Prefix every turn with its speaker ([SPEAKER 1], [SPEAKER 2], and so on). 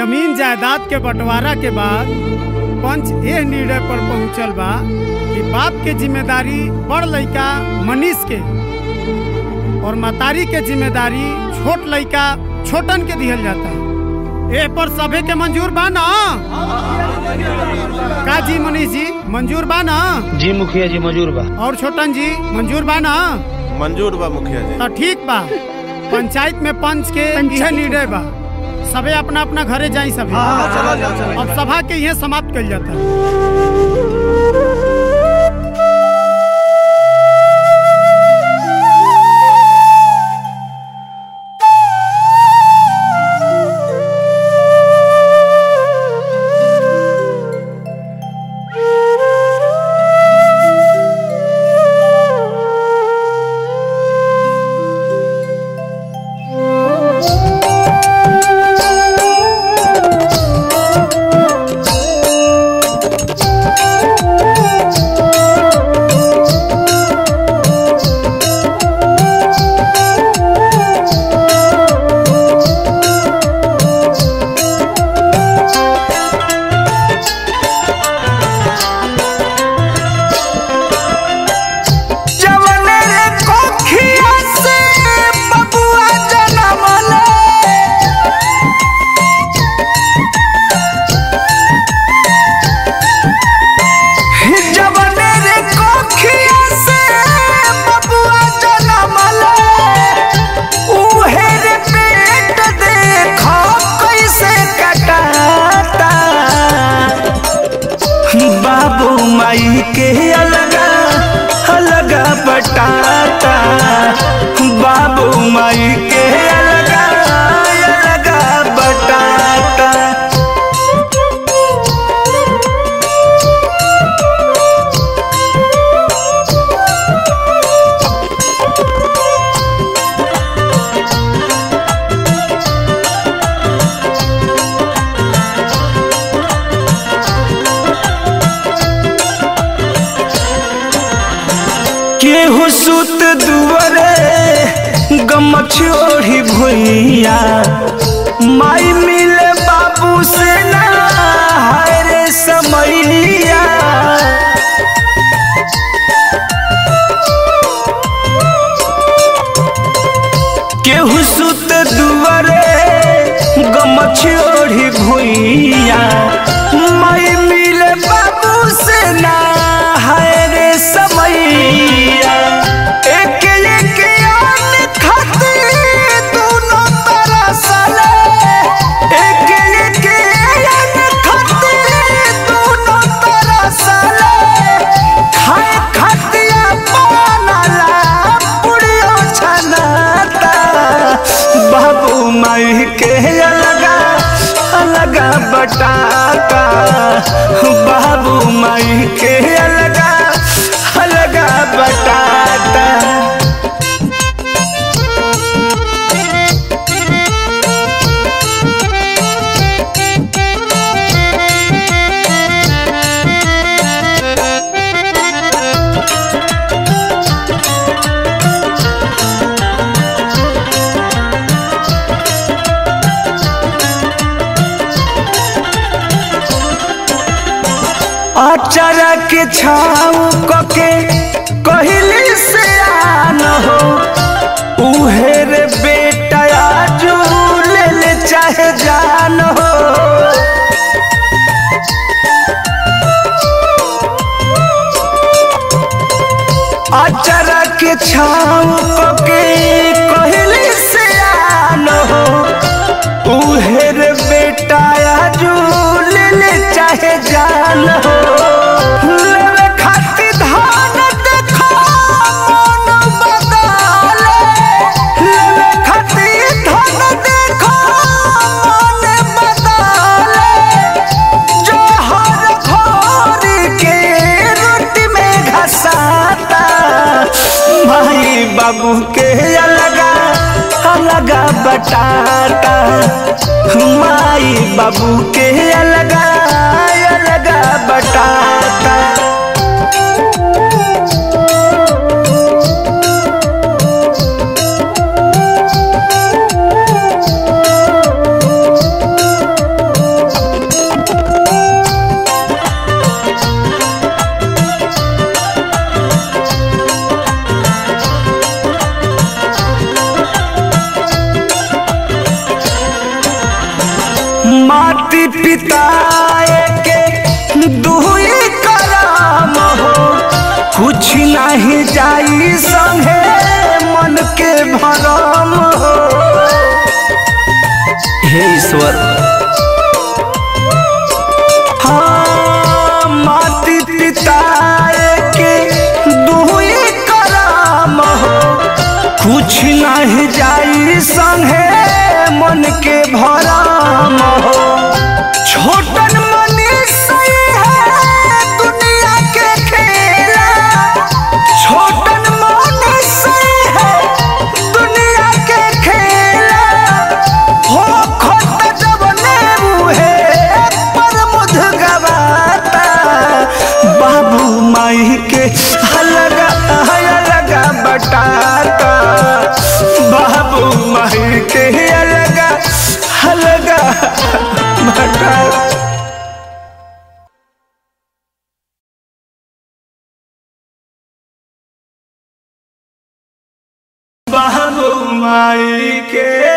[SPEAKER 1] जमीन जायदाद के बंटवारा के बाद पंच यह निर्णय पर पहुंचल बा कि बाप के जिम्मेदारी बड़ लड़का मनीष के और मतारी के जिम्मेदारी छोट लड़का छोटन के दिहल जाता है ए पर सभे के मंजूर बा ना का जी मनीष जी मंजूर बा ना
[SPEAKER 2] जी मुखिया जी मजूर बा
[SPEAKER 1] और छोटन जी मंजूर बा ना
[SPEAKER 3] मंजूर बा मुखिया जी
[SPEAKER 1] तो ठीक बा पंचायत में पंच के यह निर्णय बा सबे अपना अपना घरे जाई सभी
[SPEAKER 3] चला जाओ चला
[SPEAKER 1] अब सभा के यह समाप्त कल जाता है
[SPEAKER 4] जवने रे कोखिया से बबुआ जनमले जवने रे कोखिया से बबुआ जनमले उहे रे पेट देखो कैसे कटाता बाबू माई के अलगा अलगा बटाता बाबू माई के अलगा अलगा बटाता केहू सुत दुआरे गमछोड़ी भुइया माई मिले बाबू से ना हाय रे समैया केहू सुत दुआरे गमछोड़ी भुइया माई मिले बाबू से ना हाय रे समैया एक एक आन खाते दोनों तरसले एक एक आन खाते दोनों तरसले खाए खतिया बनला पुड़ियो छनाता बाबू माई के अलगा अलगा बटाता बाबू माई के अलगा अलगा बटाता अचरा के छाव कके कहली से आन हो उहे रे बेटा आजू ले ले चाहे जान हो अचरा के छाव कके कहली से आन हो उहे रे बेटा आजू ले ले चाहे जान हो लेवे खातिर धान देखो मन बदले लेवे खातिर धान देखो मन बदले जो हर भोर के रोटी में घसाता भाई बाबू के अलगा अलगा बटाता माई बाबू के अलगा अलगा बटाता पिताए के दुई कराम हो कुछ नहीं जाई संगे मन के भरम हो हे ईश्वर हाँ माती पिताए के दुई कराम हो कुछ नहीं जाई संगे मन के भराम हो छोटन मनीष सही है दुनिया के खेला छोटन मनीष सही है दुनिया के खेला हो खोट जब नेबू है पर मुध गवाता बाबू माई के हलगा हलगा बटाता बाबू माई के अलगा हलगा बटाता बाबू माई के